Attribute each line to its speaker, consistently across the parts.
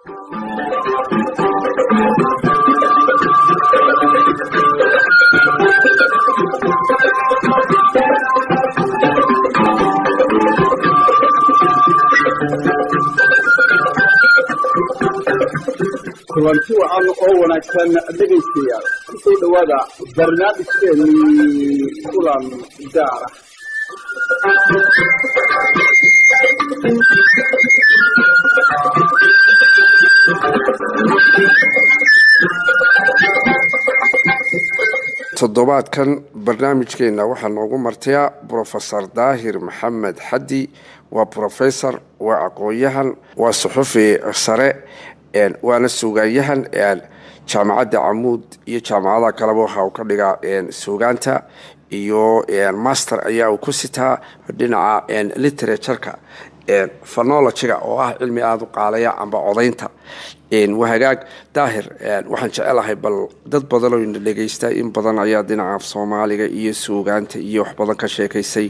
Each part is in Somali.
Speaker 1: kulanti wacan oo wanaagsan dhegaystayaal kusoo dhowaada barnaamijkeennii kulan gaara
Speaker 2: toddobaadkan barnaamijkeenna waxaa noogu martaya brofesor daahir maxamed xaddi waa brofesor waa aqoon-yahan waa suxufi sare waana suugaanyahan jaamacadda camuud iyo jaamacadaha kaleba waxa uu ka dhigaa suugaanta iyo master ayaa uu ku sitaa dhinaca literatureka phonologiga oo ah cilmi aada u qaalaya amba codaynta wahagaag daahir waxaan jecelahay bal dad badanoo ina dhegaysta in badan ayaa dhinaca af soomaaliga iyo suugaanta iyo wax badan ka sheekaysay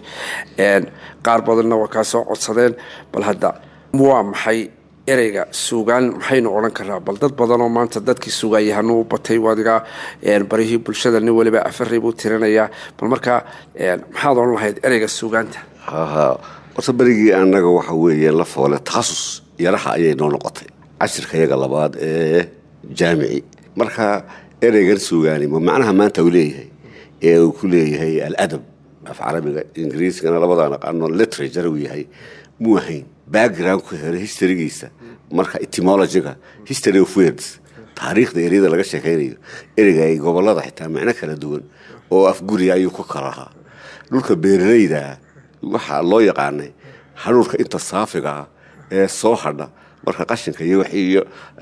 Speaker 2: qaar badanna waa kaa soo codsadeen bal hadda waa maxay ereyga suugaan maxaynu odhan karnaa bal dad badanoo maanta dadkii suugaanyahanu u batay wadiga barihii bulshada nin waliba afaray buu tirinayaa bal markaa maxaad odhan lahayd ereyga suugaanta
Speaker 3: horta berigii annaga waxa weeye la foole takhasus yaraha ayay noo noqotay cashirka yaga labaad ee jaamici marka ereygan suugaani ma macnaha maanta uu leeyahay ee uu ku leeyahay aladab af carabiga ingiriiskana labadaa naqaano literature uu yahay muu ahayn backgroundku hore historygiisa marka etymologiga history of words taariikhda eryada laga sheekaynayo ereyga ay gobolada xitaa macno kala duwan oo afguriga ayuu ku kala lahaa dhulka beeralayda waxaa loo yaqaanay hadhuurka inta saafigaa ee soo hadha marka qashinka iyo wixiiyo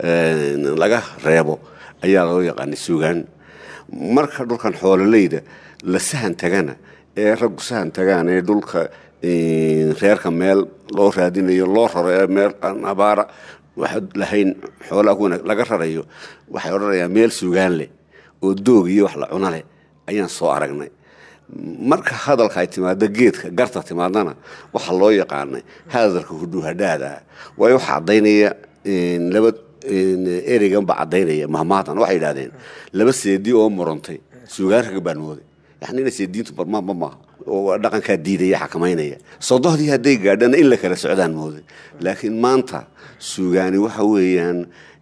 Speaker 3: laga reebo ayaa loo yaqaanay suugaan marka dhulkan xoololeyda la sahan tagana ee raggu sahan tagaan ee dhulka reerka meel loo raadinayo loo raro ee meel aan abaara waxaad lahayn xoolaa kuna laga rarayo waxay odhanayaan meel suugaan leh oo doog iyo wax la cuno leh ayaan soo aragnay marka hadalka ay timaado geedka garta timaadana waxaa loo yaqaanay hadalka hudhuhadhaada waayo waxaa caddaynaya laba ereygan baa caddaynaya mahmaadan waxay yidhahdeen laba seedi oo murantay suugaan raga baan mooday yani ina seediintu barmaanba maaha oo dhaqankaa diidaya xakamaynaya sodohdii hadday gaadhana in la kala socdaan mooday laakiin maanta suugaani waxa weeyaan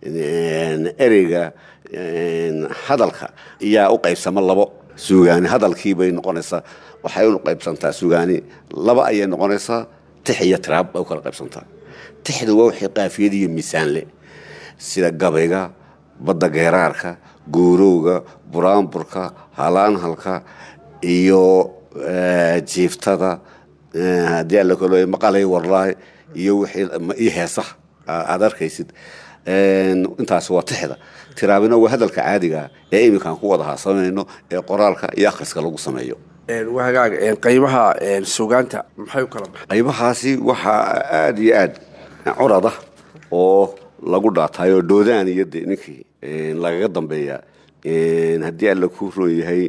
Speaker 3: ereyga hadalka iyaa u qaybsama labo suugaani hadalkii bay noqonaysaa waxay u qaybsantaa suugaani laba ayay noqonaysaa tix iyo tiraab bay u kala qaybsantaa tixdu waa wixii qaafiyad iyo miisaanle sida gabayga badda geeraarka goorowga buraanburka halaanhalka iyo jiiftada haddii alla kalo maqalay warlaay iyo wixii heesaha aad arkaysid intaas waa tixda tiraabina waa hadalka caadiga ee iminkaan ku wada haasamayno ee qoraalka iyo akhriska lagu sameeyo
Speaker 2: wahagaag qaybaha suugaanta maxay u kala baxay
Speaker 3: qaybahaasi waxaa aada iyo aad curada oo lagu dhaatayo doodaan iyo de ninkii lagaga dambeeya haddii alla ku roon yahay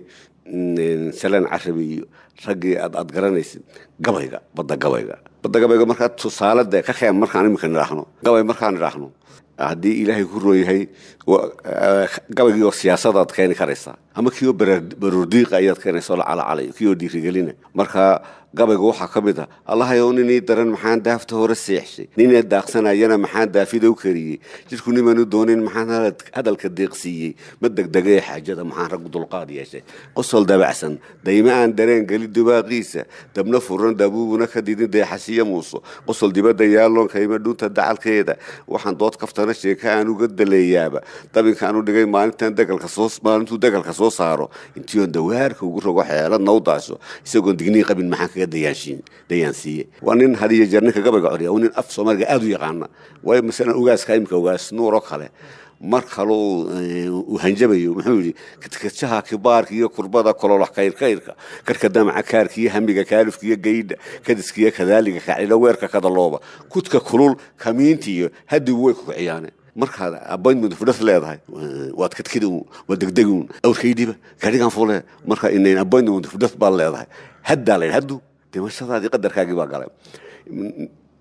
Speaker 3: salaan carabi iyo raggii aad aad garanaysid gabayga badda gabayga badda gabayga markaa tusaale de ka keen markaan iminka nidhaahno gabay markaan nidhaahno haddii ilaahay ku roon yahay gabaygii oo siyaasadaad keeni karaysaa ama kiioo baroordiiqa ayaad keenaysa la calacalay kiioo dhiirigelina marka gabayga waxaa ka mid a allahayow ninii daran maxaan daafta hore seexshay ninee daaqsanayana maxaan daafida u kariyey jidhku nimanu doonin maxaan hadalka deeqsiiyey ma degdegee xaajada maxaan raggu dulqaad yeeshay qosol dabacsan dayma aan dareen geli dubaaqiisa dabna furan dabuubuna ka didin deexasiyo muuso qosol dibadda yaalloon kayma dhunta dacalkeeda waxaan dood kaftana sheeka aan uga daleeyaaba dabinkaan u dhigay maalintan degalka soo maalintuu degalka soo saaro intiion dawaarka ugu rogo xeeladna u daasho isagoon dignii qabin maxaan kaga dayaansiiye waa nin hadiyo jeer ninka gabayga coriya nin af soomaaliga aada u yaqaana waayo masalan ogaaska imika ogaas nuur oo kale mar kaleu uu hanjabayo muxuu yidhi katkajaha kibaarka iyo kurbada kololax kayrkayrka karka damaca kaarka iyo hamiga kaalifka iyo gaydha kadiska iyo kadaaliga kacila weerka kadalooba kudka kulul kamiinta iyo hadigu way kukiciyaane markaad appointment fudhas leedahay waad kadkidi uun waad degdegi uun awrkaydhiba gaadhigan fule marka inayn appointment fudhas baad leedahay haddaa la yidhi haddu dhimashadaadii qadarkaagii baa galay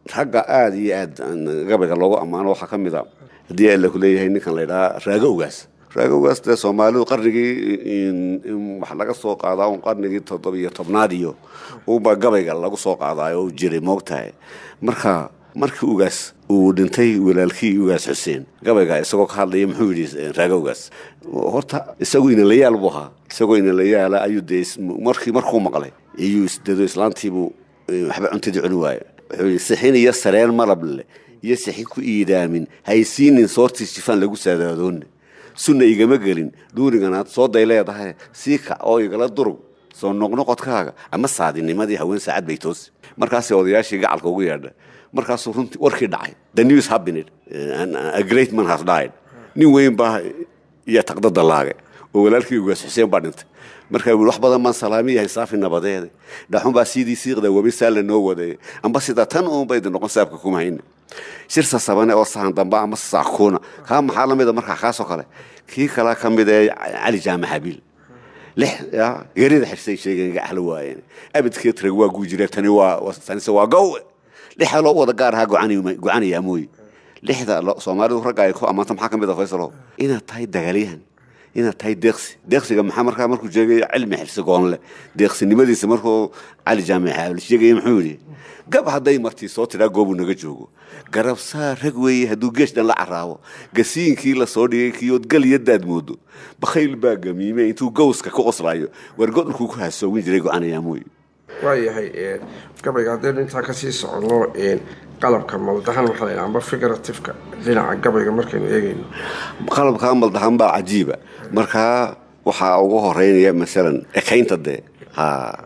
Speaker 3: ragga aada iyo aad gabayga loogu ammaano waxaa ka mid a haddii alla ku leeyahay ninkan la ydhahaa raago ogaas raago ogaas dee soomaalidu qarnigii wax laga soo qaadaa un qarnigii toddobiyo tobnaad iyo uba gabayga lagu soo qaadaayo u jiray moogtahay marka markii ugaas uu dhintay walaalkii ugaas xuseen gabayga isagoo ka hadlaya muxuu yidhi raago ogaas horta isagu inalayaal buu ahaa isagoo inalayaala ayuu dee markii markuu maqlay iyuu isdado islaantiibuu waxba cuntadii cuni waayo wuxuu yidhi sixin iyo sareen malab leh iyo sixin ku iidaamin haysiinin soortii jifaan lagu saadaadoonna sunna igama gelin dhuuriganaad soo day leedahay sii kac oo igala durug soo noqnoqodkaaga ama saadinimadii haween saacad bay toosi markaasay odayaashii gacalka ugu yeedha markaasuu runtii warkii dhacay the news happened a great man has died nin weyn baa iyo taqda dallaage oo walaalkii ugaas xuseen baa dhintay markaa wii wax badan baan salaamiyahay saafi nabadeede dhaxun baa sidii siiqda webi saalla noo wadeeye amba sida tan uunba idin noqon saabka kuma hayna shirsa sabane oo sahan dambe ama saakuuna kaa maxaa la mida markaa kaasoo kale kii kalaa ka mid ee cali jaamac habiil lix geerida xirsay sheegeen gaxla waayeen abidkeed rag waa guujire tani waa tanise waa gowe lixa loo wada gaar ahaa gocanaya mooye lixda soomaalidu ragga ay ku ammaanta maxaa ka mid a faysalow inaad tahay dagaalyahan inaad tahay deeqsi deeqsiga maxaa markaa markuu sheegay cilmi xirsi goonle deeqsinimadiisa markuu cali jaamic xaabil sheegaya muxuu yidhi gab hadday martii soo tidhaa goobuu naga joogo garabsaa rag weeye hadduu geesh dhan la caraabo gasiinkii la soo dhigay kiyood gal iyo daad moodo bakhayl baa gamiime intuu gowska ku qoslaayo wargodhulkuu ku hasoogin jiray go-anayaa mooye
Speaker 2: waayahay gabayga haddaynu intaa kasii soconno qalabka maldahan waxaa la amba figurativeka dhinaca gabayga markaynu eegayno
Speaker 3: qalabka maldahan baa cajiiba markaa waxaa ugu horeynaya masalan ekaynta dee ha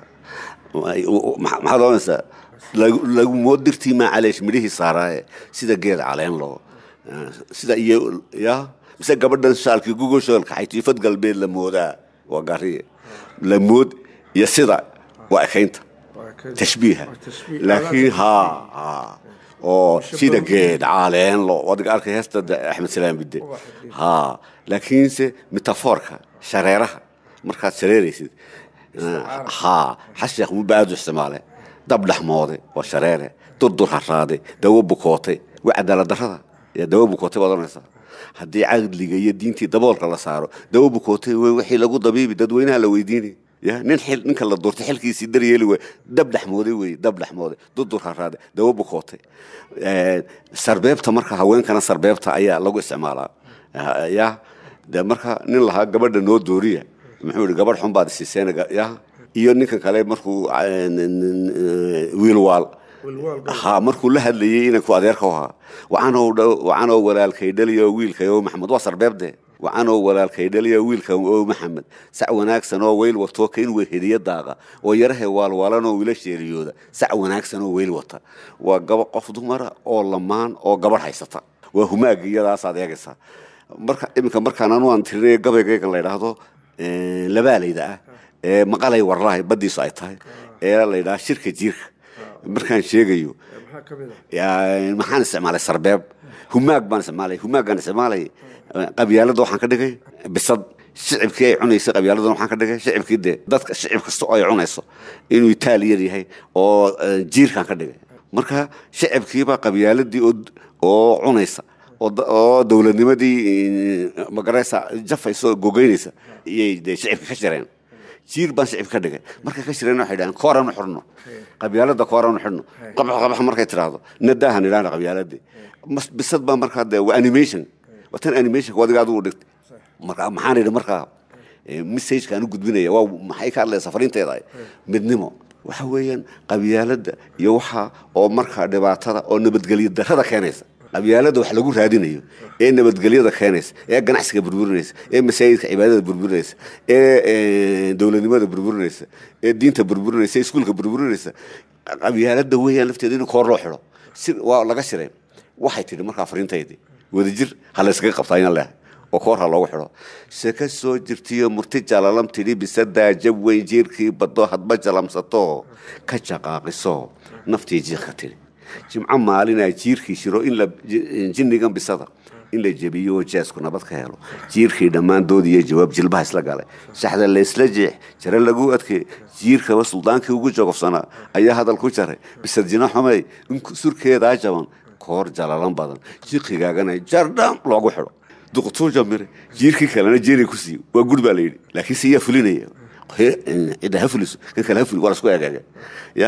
Speaker 3: maxaad oranaysaa lagumoo dirtii maa caleesh midhihii saaraaye sida geed caleen loo sida iyo ya mise gabadhan shaalkii gugoshoolka xaytiifad galbeed la moodaa waa gariye la mood iyo sida waa ekaynta tashbiiha laakiin ha ha oo sida geed caleen lo wadiga arkay heesta axmed salaam bidde ha laakiinse metafoorka shareeraha markaad shareeraysid ha xasheekh muba aad u isticmaale dab dhexmoode waa shareere durdur haraade dawo bukootay waa cadaalad darrada yaa dawo bukootay baad oranaysaa haddii cadliga iyo diintii daboolka la saaro dawo bukootay wey wixii lagu dabiibi dadweynaha la weydiinay ya nin xil ninka la doortay xilkiisii daryeeli wey dab dhexmooday wey dab dhexmooday durdur haraade dawo bukootay sarbeebta marka haweenkana sarbeebta ayaa lagu isticmaalaa ya de marka nin lahaa gabadha noo dooriya muxuu yihi gabadh xun baad isiiseen ya iyo ninkan kale markuu wiilwaal ha markuu la hadlayey inanku adeerka ahaa wacanoo walaalkay dhaliyo wiilkay oo maxamed waa sarbeebde wacanoo walaalkay dhaliyo wiilka oo maxamed sac wanaagsan oo weyl wato kain weheliya daaqa oo yarahe waalwaalanoo wiila sheeriyooda sac wanaagsan oo weyl wata waa gaba qof dumara oo lamaan oo gabadh haysata waa humaagi iyadaasaad eegaysaa marka iminka markaan anu aan tirinaya gabaygaygan la ydhaahdo labaalayda ah ee maqalay warlahay baddiisu ay tahay ee la ydhaha shirka jiirka markaan sheegayo maxaan isticmaalay sarbeeb humaag baan isticmaalay humaaggaan isticmaalay qabyaalada waxaan ka dhigay bisad shicibkii ay cunaysay qabyaaladan waxaan ka dhigay shicibkii dee dadka shicib kasta oo ay cunayso inuu itaaliyar yahay oo jiirkaan ka dhigay marka shicibkiibaa qabyaaladii oo cunaysa oo dowladnimadii magaraysa jafaysa oo gogeynaysa iyay dee shicibka ka jireen jiir baan shicib ka dhigay markay ka jireen waxay dhahaan kooranu xidhno qabyaalada kooranu xidhno qabax qabax markay tidhaahdo nadaahan idhaahna qabyaaladii bisad baa markaa dee waa animation waa tan animationka wadiga adigu dhigtay marka maxaan idhi markaa messagekaan u gudbinaya waa maxay ka hadlaysaa fariinteeda midnimo waxa weeyaan qabyaalada iyo waxa oo markaa dhibaatada oo nabadgelyo darrada keenaysa qabyaalada wax lagu raadinayo ee nabadgelyada keenaysa ee ganacsiga burburinaysa ee masaajidka cibaadada burburinaysa ee dowladnimada burburinaysa ee diinta burburinaysa ee iskuulka burburinaysa qabyaalada weeyaan lafteeda in koor loo xidho si waa laga shiray waxay tidhi markaa fariintaydii wadajir ha la yskaga qabtaa inaan leehay oo koor ha loogu xidho se ka soo jirtiyo murti jalalam tidhi bisadaa jab weyn jiirkii baddo hadba jalamsato ka jaqaaqiso naftii jiiqka tidhi jimco maalinaa jiirkii shiro in la jinnigan bisada in la jebiyo oo jeesku nabad ka helo jiirkii dhammaan dood iyo jawaab jilbaha isla galay shaxda laysla jeex jare lagu adkee jiirkaba suldaankii ugu jogofsanaa ayaa hadal ku jaray bisadjina xumey in surkeedaa jaban koor jalalan badan jiqigaagana jardham loogu xidho duqtuu jamire jiirkii kalena jeeri ku siiyo waa gud baa la yidhi laakiin se yaa fulinaya cidda ha fuliso kan kale ha fuli waa lasku eegaaga ya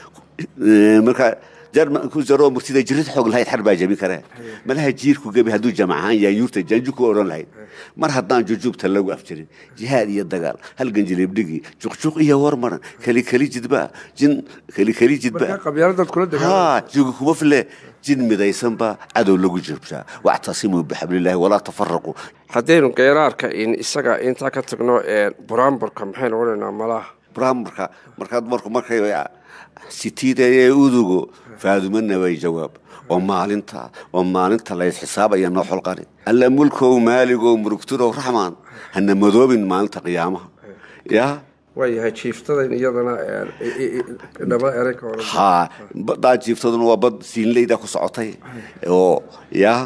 Speaker 3: marka jarman ku jaro murtida jirid xoog lahayd xar baa jebin karee malaha jiirku gebi hadduu jamac ahaan yahay yuurta janju ku odhan lahayd mar haddaan jujuubta lagu afjirin jihaad iyo dagaal halgan jilibdhigii juqjuq iyo warmaran keli keli jidba jin keli keli jidba
Speaker 2: qabyaaladaad kula
Speaker 3: ha jugi kuma file jin midaysanba cadow lagu jirbshaa wactasimuu bixablillahi walaa tafaraquu
Speaker 2: haddaynu geeraarka in isaga intaa ka tagno buraamburka maxaynu odhanaa malaha
Speaker 3: buraamburka markaad marku markay sitiidee udugo faadumana way jawaab oo maalinta oo maalinta lays xisaabaya noo xolqani alla mulkow maaligow murugturow raxmaan hana madoobin maalinta qiyaamaha ya
Speaker 2: waayahay jiiftadan iyadana dhaba erey ka oran
Speaker 3: ha badaa jiiftaduna waa bad siinleyda ku socotay oo ya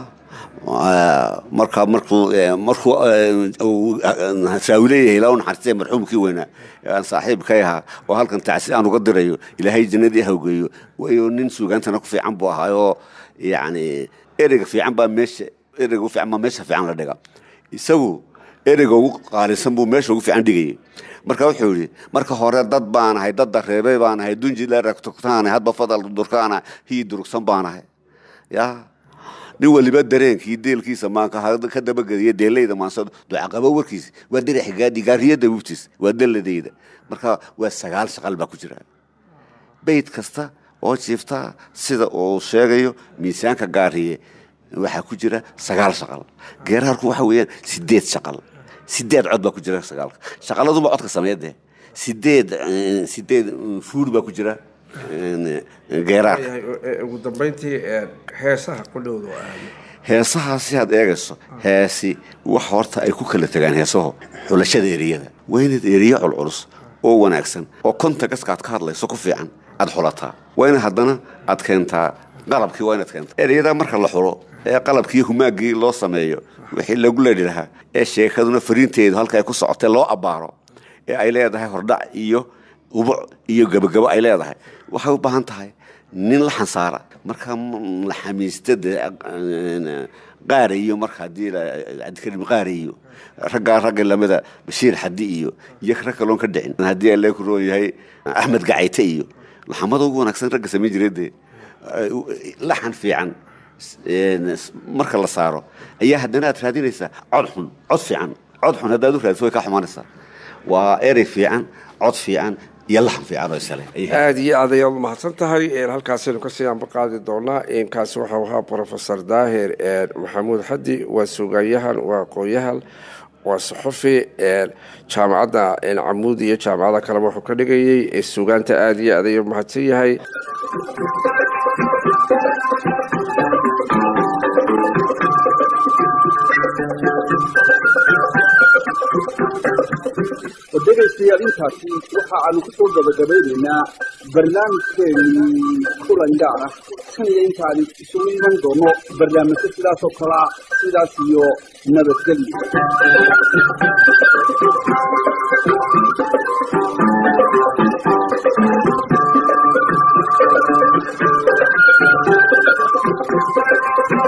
Speaker 3: markaa markuu markuu saawileeyahay ilaa u naxariistay marxuumkii weynaa aan saaxiibkay ahaa oo halkan tacsi aan uga dirayo ilaahay jannadii hawgeeyo wayo nin suugaantana ku fiican buu ahaayoo yacni ereyga fiican baa meesha ereyga u fiican baa meesha fiican la dhiga isagu ereyga ugu qaalisan buu meesha ugu fiican dhigayay marka wuxuu yidhi marka hore dad baanahay dad dareebay baanahay dunjilaragtogtaanahay hadba fadal durkaana hii durugsan baanahay ya nin waliba dareenkii deelkiisa maanka ka dabagediya deelayda maansado ducaqabo warkiisa waa dirax gaadi gaariyada wubtiis waa daladeyda marka waa sagaal shaqal baa ku jira bayd kasta oo jiifta sida uu sheegayo miisaanka gaariye waxaa ku jira sagaal shaqal geeraarku waxa weeyaan sideed shaqal sideed cod baa ku jira sagaalka shaqaladuba codka sameeyade sideed sideed fuur baa ku jira geeraarka
Speaker 2: ugu dambeyntii heesaha qudhowda
Speaker 3: heesahaasi aad eegayso heesi wax horta ay ku kala tegaan heesaho xulashada eriyada waa inaad eriye culculus oo wanaagsan oo contagaska aad ka hadlayso ku fiican aad xulataa waa ina haddana aad keentaa qalabkii waa inaad keentaa ereyada marka la xulo ee qalabkii humaaggii loo sameeyo wixii lagu leedhi lahaa ee sheekaduna fariinteedu halka ay ku socotay loo abbaaro ee ay leedahay hordhac iyo ubuc iyo gebagabo ay leedahay waxay u baahan tahay nin la xansaara marka la xamiistada qaarayo marka haddii cabdikarim qaarayo raggaa ragga lamida bashiir xadi iyo iyo rag kaloon ka dhicin haddii alle ku roon yahay axmed gacayte iyo laxamada ugu wanaagsan ragga samayn jiray dee laxan fiican marka la saaro ayaa haddana aad raadinaysaa cod xun cod fiican cod xun haddaad u raadiso way ka xumaanaysaa waa erey fiican cod fiican iyo laxan fiican oo isale
Speaker 2: aada iyo aad ayaad umahadsan tahay halkaasaynu kasii anba qaadi doonaa kaasi waxau ahaa profesor daahir maxamuud xadi waa suugayahan waa aqoon-yahan waa saxufi jaamacadda camuud iyo jaamacada kaleba wuxuu ka dhigayay suugaanta aada iyo aad ayuu mahadsan yahay
Speaker 1: dhegaystayaal intaasi waxa aanu ku soo gabagabaynaynaa barnaamijkeenii kulan gaar ah kan iyo intaani isugu iman doono barnaamijyo sidaas oo kalea sidaas iyo nabadgelyo
Speaker 4: Thank you.